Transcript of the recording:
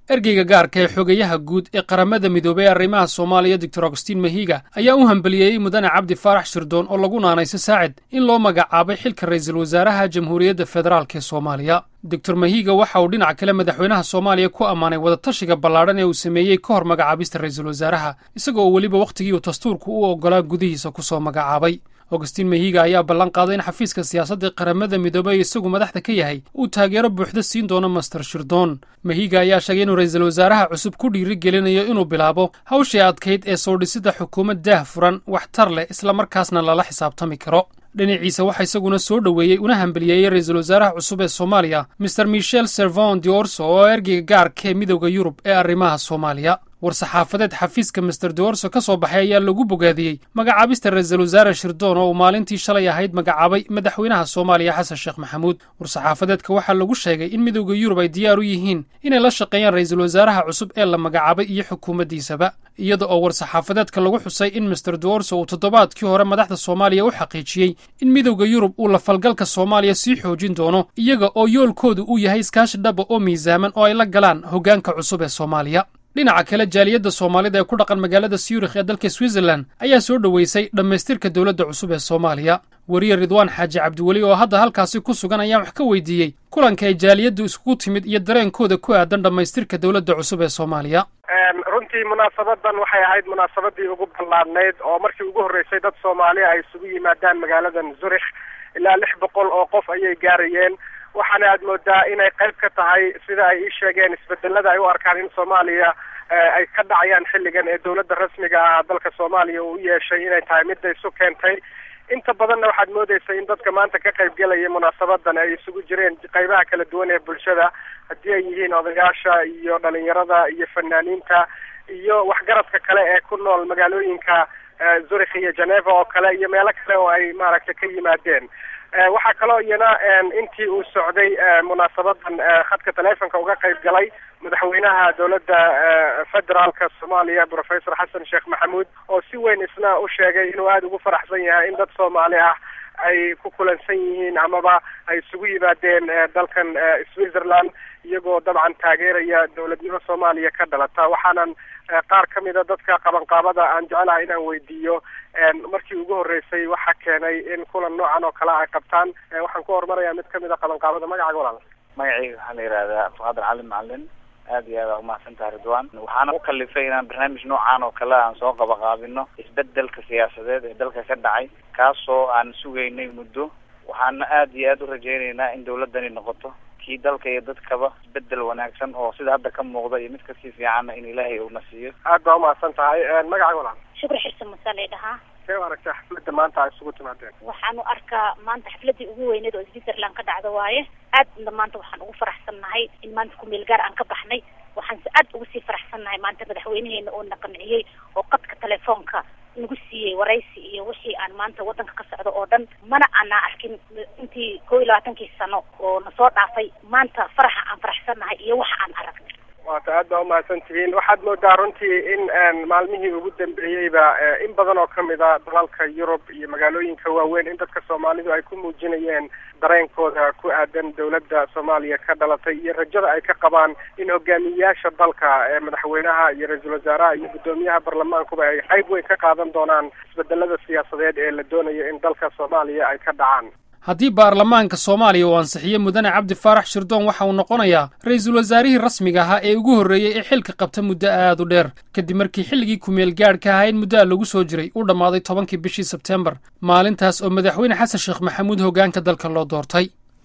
ergeyga gaarka ee xogeyaha guud ee qaramada midoobey ee arrimaha soomaaliya doctor augustiin mahiga ayaa u hambaliyeeyey mudane cabdi faarax shirdoon oo lagu naanayso saacid in loo magacaabay xilka ra'iisul wasaaraha jamhuuriyadda federaalk ee soomaaliya doctor mahiga waxa uu dhinac kale madaxweynaha soomaaliya ku ammaanay wadatashiga ballaadhan ee uu sameeyey ka hor magacaabista ra'iisul wasaaraha isagoo weliba wakhtigii uu dastuurku u oggolaa gudihiisa ku soo magacaabay augustiin mahiga ayaa ballan qaaday in xafiiska siyaasadda qaramada midoobey isagu madaxda ka yahay uu taageero buuxda siin doono master shirdoon mahiga ayaa sheegay inuu ra'iisul wasaaraha cusub ku dhiiri gelinayo inuu bilaabo hawshii adkayd ee soo dhisida xukuumad daah furan waxtar leh islamarkaasna lala xisaabtami karo dhinaciisa waxaa isaguna soo dhoweeyey una hambaliyeeyey ra'iisul wasaaraha cusub ee soomaaliya master michel servon diorso oo ergeyga gaarka ee midowda yurub ee arrimaha soomaaliya war-saxaafadeed xafiiska master diorso ka soo baxay ayaa lagu bogaadiyey magacaabista ra'iisul wasaare shirdoon oo uu maalintii shalay ahayd magacaabay madaxweynaha soomaaliya xasan sheekh maxamuud war-saxaafadeedka waxaa lagu sheegay in midowda yurub ay diyaar u yihiin inay la shaqeeyaan ra'iisul wasaaraha cusub ee la magacaabay iyo xukuumaddiisaba iyada oo war-saxaafadeedka lagu xusay in master diorso uu toddobaadkii hore madaxda soomaaliya u xaqiijiyey in midowda yurub uu la falgalka soomaaliya sii xoojin doono iyaga oo yoolkoodu uu yahay iskaashi dhaba oo miisaaman oo ay la galaan hoggaanka cusub ee soomaaliya dhinaca kale jaaliyadda soomaalida ee ku dhaqan magaalada syurikh ee dalka switzerlan ayaa soo dhoweysay dhammaystirka dowladda cusub ee soomaaliya weriye ridwaan xaaji cabdiweli oo hadda halkaasi ku sugan ayaa wax ka weydiiyey kulanka ay jaaliyaddu iskugu timid iyo dareenkooda ku aadan dhammaystirka dowladda cusub ee soomaaliya runtii munaasabadan waxay ahayd munaasabadii ugu ballaadnayd oo markii ugu horreysay dad soomaaliya ay isugu yimaadaan magaaladan zurikh ilaa lix boqol oo qof ayay gaarayeen waxaana aad moodaa inay qayb ka tahay sida ay ii sheegeen isbedelada ay u arkaan in soomaaliya ay ka dhacayaan xilligan ee dowladda rasmiga ah dalka soomaaliya uu u yeeshay inay tahay midda isu keentay inta badanna waxaad moodeysa in dadka maanta ka qayb gelaya munaasabadan ay isugu jireen qaybaha kala duwan ee bulshada haddii ay yihiin odayaasha iyo dhalinyarada iyo fanaaniinta iyo waxgaradka kale ee ku nool magaalooyinka zurikh iyo geneva oo kale iyo meelo kale oo ay maaragtay ka yimaadeen waxaa kaloo iyana intii uu socday munaasabadan khadka taleefonka uga qayb galay madaxweynaha dowladda federaalka soomaaliya professor xasan sheekh maxamuud oo si weyn isna u sheegay inuu aada ugu faraxsan yahay in dad soomaali ah ay ku kulansan yihiin amaba ay isugu yimaadeen dalkan switzerland iyagoo dabcan taageeraya dowladnimo soomaaliya ka dhalata waxaanan qaar ka mida dadka qabanqaabada aan jecelahay inaan weydiiyo markii ugu horreysay waxaa keenay in kulan noocan oo kale ay qabtaan waxaan ku horumarayaa mid kamid a qabanqaabada magacaga walaal magacayga waxaa la yihahdaa abdiqaadir cali macalin aad iyo aad aa umahadsan tahay ridwan waxaana u kalifay inaan barnaamij noocan oo kale aan soo qabaqaabino isbedelka siyaasadeed ee dalka ka dhacay kaasoo aan sugaynay muddo waxaana aad iyo aad u rajaynaynaa in dawladani noqoto kii dalka iyo dadkaba isbedel wanaagsan oo sida hadda ka muuqda iyo mid kasii fiicanna in ilaahay uuna siiyo aad baa umahadsan tahay magacaga walaal shukri xirsan masaalay dhahaa see u aragtaa xafladda maanta ay isugu timaadeen waxaan u arkaa maanta xafladii ugu weyneed oo switzerland ka dhacda waaye aadna maanta waxaan ugu faraxsannahay in maanta kumeel gaar aan ka baxnay waxaan si aad ugu sii faraxsannahay maanta madaxweynaheena oo na qanciyey oo qadka telefoonka nagu siiyey waraysi iyo wixii aan maanta wadanka ka socdo oo dhan mana aanaa arkin intii kow iyo labaatankii sano oo nasoo dhaafay maanta faraxa aan faraxsannahay iyo waxa aan aragnay waata aad baa umahadsan tihiin waxaad moodaa runtii in maalmihii ugu dambeeyeyba in badan oo kamid a dalalka yurub iyo magaalooyinka waaweyn in dadka soomaalidu ay ku muujinayeen dareenkooda ku aadan dowladda soomaaliya ka dhalatay iyo rajada ay ka qabaan in hogaamiyeyaasha dalka ee madaxweynaha iyo ra-iisul wasaaraha iyo guddoomiyaha baarlamaankuba ay qayb weyn ka qaadan doonaan isbedelada siyaasadeed ee la doonayo in dalka soomaaliya ay ka dhacaan haddii baarlamaanka soomaaliya uu ansixiyo mudane cabdi faarax shirdoon waxa uu noqonayaa ra'iisul wasaarihii rasmiga ahaa ee ugu horreeyey ee xilka qabta muddo aad u dheer kadib markii xilligii kumeel gaadhka ahaa in muddoa lagu soo jiray uu dhammaaday tobankii bishii sebtembar maalintaas oo madaxweyne xasan sheekh maxamuud hoggaanka dalka loo doortay